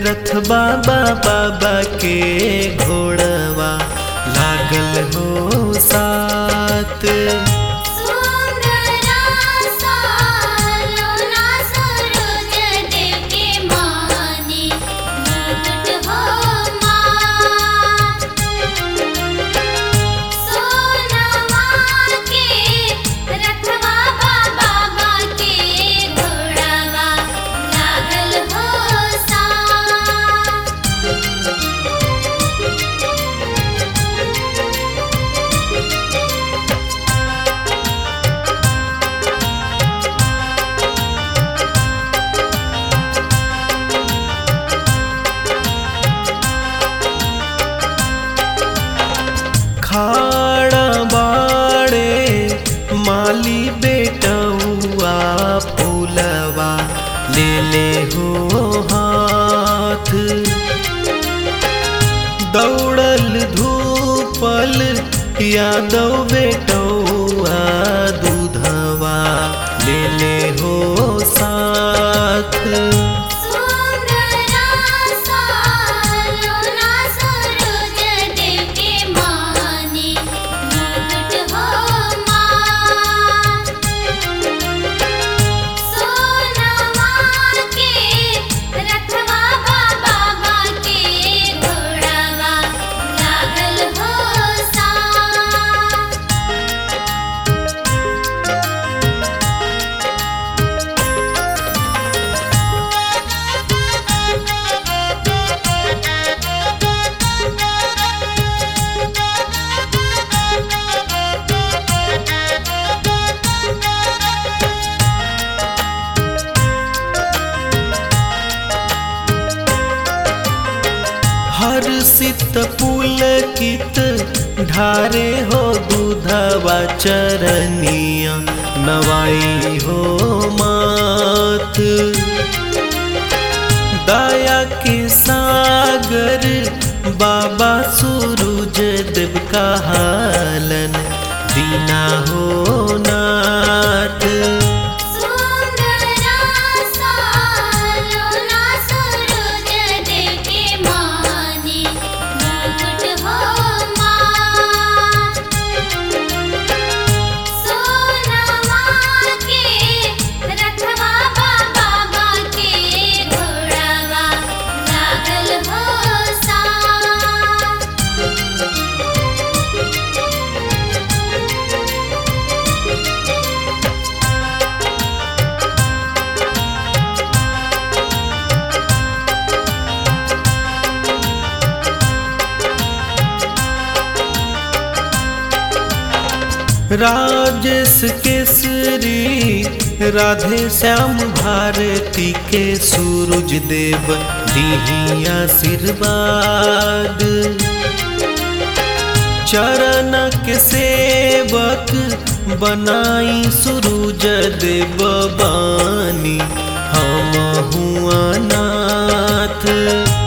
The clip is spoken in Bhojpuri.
रथ बाबा बाबा के घोड़वा लागल हो साथ सुंदरा सालोना सूरज देव के मानी मुकुट हो मात सोनमा के रखवा बाबा के घोड़वा लागल हो साथ खाड़ा बाड़े माली बेटौआ फूलवा ले ले हो हाथ दौड़ल धूपल यादव बेटौआ दूधवा ले ले हो साथ सुंदरा सालोना सूरज देव के मानी मुकुट हो मात सोनमा के रखवा बाबा के घोड़वा लागल हो साथ हर सित पुलकित ढारे हो दूधवा चरनिया नवाई हो मात दया के सागर बाबा सूरज देव का हालन दीना हो नाथ सुंदरा सालोना सूरज देव के मानी मुकुट हो मात सोनमा के रखवा बाबा के घोड़वा लागल हो साथ राजेश केसरी राधे श्याम भारती के सूरज देव दीही आशीर्वाद चरण के सेवक बनाई सूरज देव बानी हम हुआ नाथ